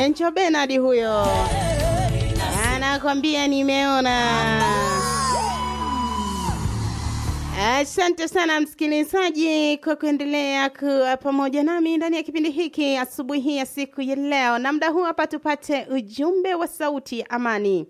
Encho Benard huyo anakwambia nimeona. Asante sana msikilizaji kwa kuendelea kuwa pamoja nami ndani ya kipindi hiki asubuhi hii ya siku ya leo, na muda huu hapa tupate ujumbe wa sauti ya amani.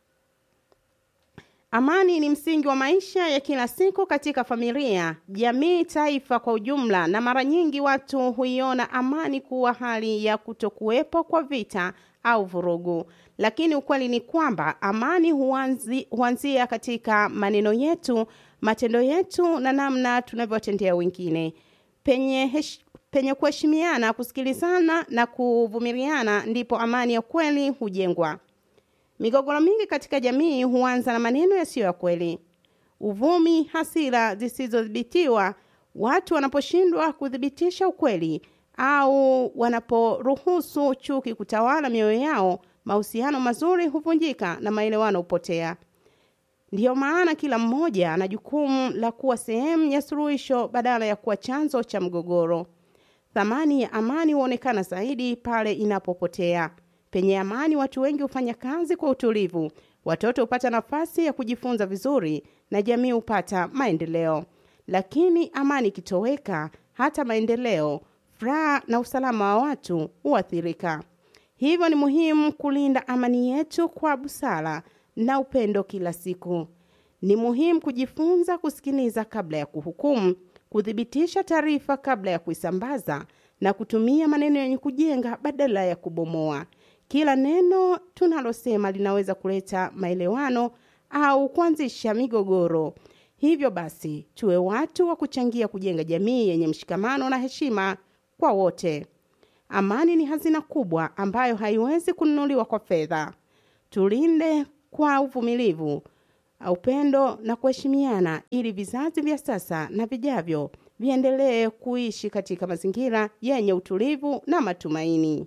Amani ni msingi wa maisha ya kila siku katika familia, jamii, taifa kwa ujumla, na mara nyingi watu huiona amani kuwa hali ya kutokuwepo kwa vita au vurugu, lakini ukweli ni kwamba amani huanzi, huanzia katika maneno yetu, matendo yetu na namna tunavyotendea wengine. Penye, hesh, penye kuheshimiana, kusikilizana na kuvumiliana, ndipo amani ya kweli hujengwa. Migogoro mingi katika jamii huanza na maneno yasiyo ya kweli, uvumi, hasira zisizodhibitiwa. Watu wanaposhindwa kuthibitisha ukweli au wanaporuhusu chuki kutawala mioyo yao, mahusiano mazuri huvunjika na maelewano hupotea. Ndiyo maana kila mmoja ana jukumu la kuwa sehemu ya suluhisho badala ya kuwa chanzo cha mgogoro. Thamani ya amani huonekana zaidi pale inapopotea. Penye amani, watu wengi hufanya kazi kwa utulivu, watoto hupata nafasi ya kujifunza vizuri na jamii hupata maendeleo. Lakini amani ikitoweka, hata maendeleo, furaha na usalama wa watu huathirika. Hivyo ni muhimu kulinda amani yetu kwa busara na upendo kila siku. Ni muhimu kujifunza kusikiliza kabla ya kuhukumu, kuthibitisha taarifa kabla ya kuisambaza na kutumia maneno yenye kujenga badala ya kubomoa. Kila neno tunalosema linaweza kuleta maelewano au kuanzisha migogoro. Hivyo basi, tuwe watu wa kuchangia kujenga jamii yenye mshikamano na heshima kwa wote. Amani ni hazina kubwa ambayo haiwezi kununuliwa kwa fedha. Tulinde kwa uvumilivu, upendo na kuheshimiana ili vizazi vya sasa na vijavyo viendelee kuishi katika mazingira yenye utulivu na matumaini.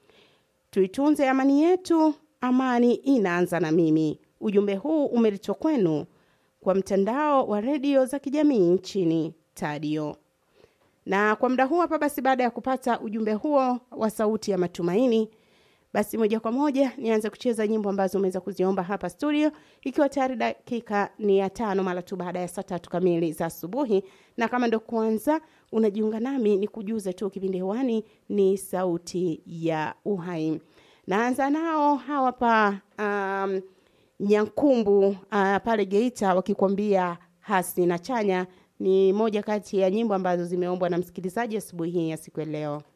Tuitunze amani yetu, amani inaanza na mimi. Ujumbe huu umeletwa kwenu kwa mtandao wa redio za kijamii nchini Tadio. Na kwa muda huu hapa basi, baada ya kupata ujumbe huo wa sauti ya matumaini, basi moja kwa moja nianze kucheza nyimbo ambazo umeweza kuziomba hapa studio, ikiwa tayari dakika ni ya tano mara tu baada ya saa tatu kamili za asubuhi. Na kama ndo kwanza unajiunga nami, ni kujuze tu kipindi hewani ni sauti ya uhai. Naanza nao hawa pa um, Nyankumbu uh, pale Geita wakikwambia hasi na chanya. Ni moja kati ya nyimbo ambazo zimeombwa na msikilizaji asubuhi hii ya siku ya leo.